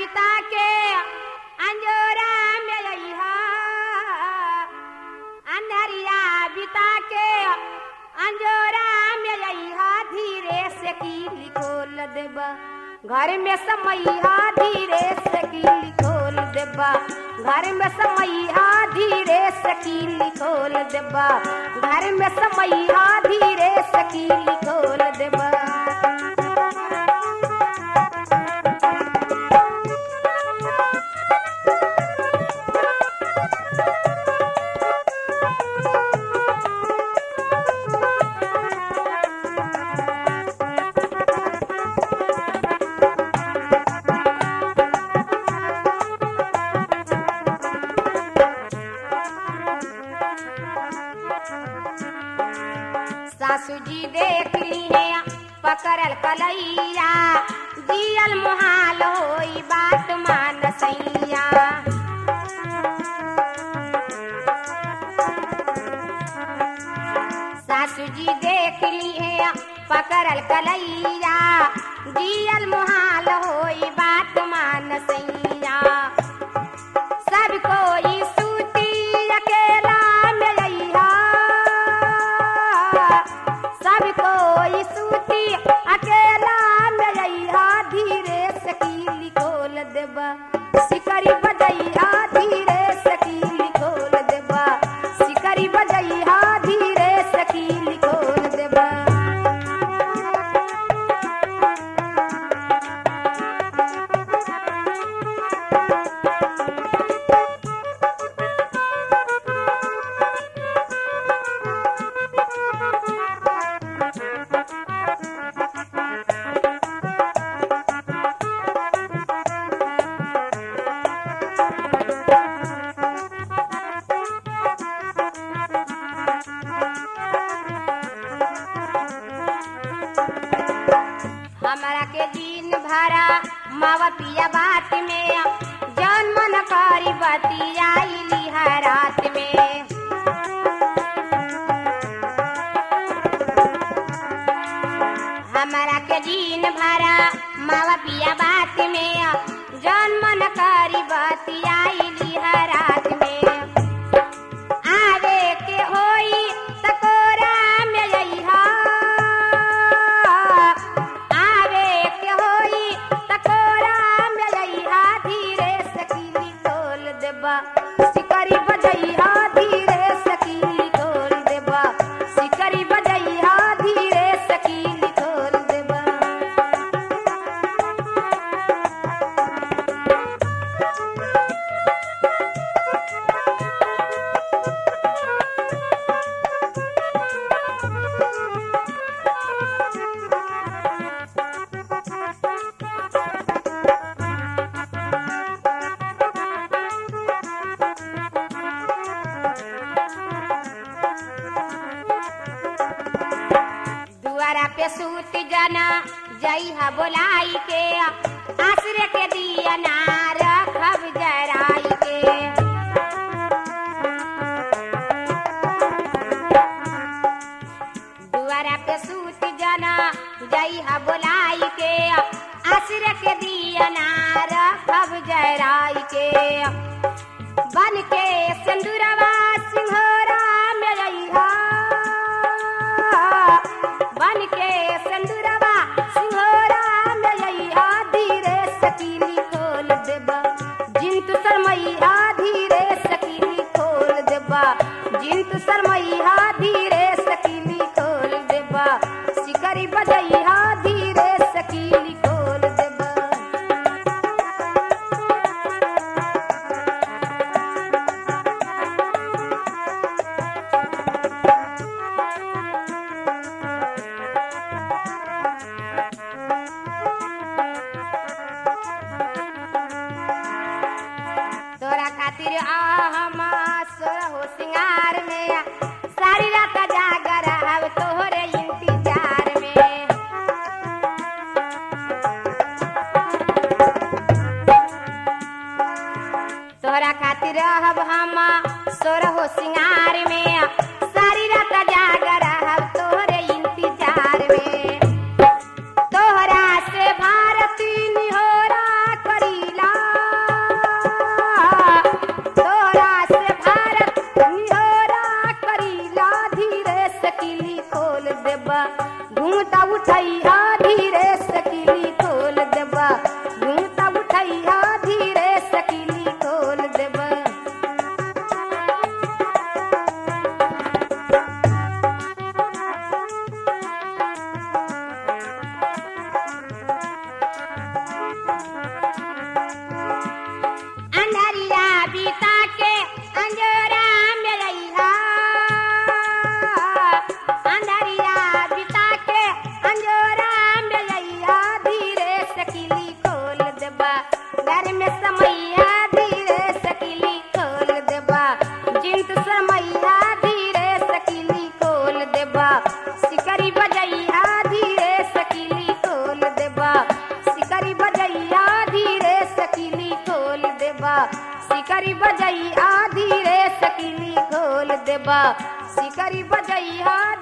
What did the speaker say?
बिता के अंजोरा में अइहा अंधरिया बिता के अंजोरा में अइहा धीरे से कीली खोल देबा घर में समैया धीरे से कीली खोल देबा घर में समैया धीरे से कीली खोल देबा घर में समैया धीरे से कीली खोल देबा सासू जी देख ली है पकड़ल कलैया जियल मुहाल होई बात मान सैया सासू जी देख ली है पकड़ल कलैया जियल मुहाल होई बात मान सैया सब कोई सूती अकेला में अइहा सब कोई सूती अकेला में अइहा धीरे से कीली खोल देबा सिकरी बजैहा धीरे से कीली खोल देबा सिकरी बजैहा धीरे से कीली खोल देबा हमारा के दिन भरा मावा पिया बात में जौन मन करी बतियाई लिहा रात में हमारा के दिन भरा मावा पिया बात में जौन मन करी बतियाई लिहा रात में आवे के होई तकोरा में अइहा आवे के होई तकोरा में अइहा धीरे से कीली खोल देबा सिकरी बजैहा धीरे से कीली खोल देबा सिकरी बजैहा धीरे से कीली खोल देबा दुआरा पे सूत जाना जइहा बोलाई के आसरे के दिया ना रखब जराई के दुआरा पे सूत जाना जइहा बोलाई के आसरे के दिया ना रखब जराई के बन के सिंदूरवा सिंहोरा में रहिहा बन के सिंदूरवा सिंहोरा में रहिहा धीरे सकीली खोल देबा जिंतु शर्मैया धीरे सकीली खोल देबा जिंतु शर्मैया धीरे सकीली खोल देबा शिकरी बजैहा धीरे सकीली खोल देबा तोरा खातिर हम सोर हो सिंगार में सारी रात जागर हव तोहरे इंतजार में तोरा खातिर रहब हम सोर हो सिंगार में सारी रात जागर हव तोहरे इंतजार में तोहरा से भारती निहोरा करीला में समैया धीरे सकीली खोल देबा जिंत समैया धीरे सकीली खोल देबा सिकरी बजैया धीरे सकीली खोल देबा सिकरी बजैया धीरे सकीली खोल देबा सिकरी बजैया धीरे सकीली खोल देबा सिकरी बजैया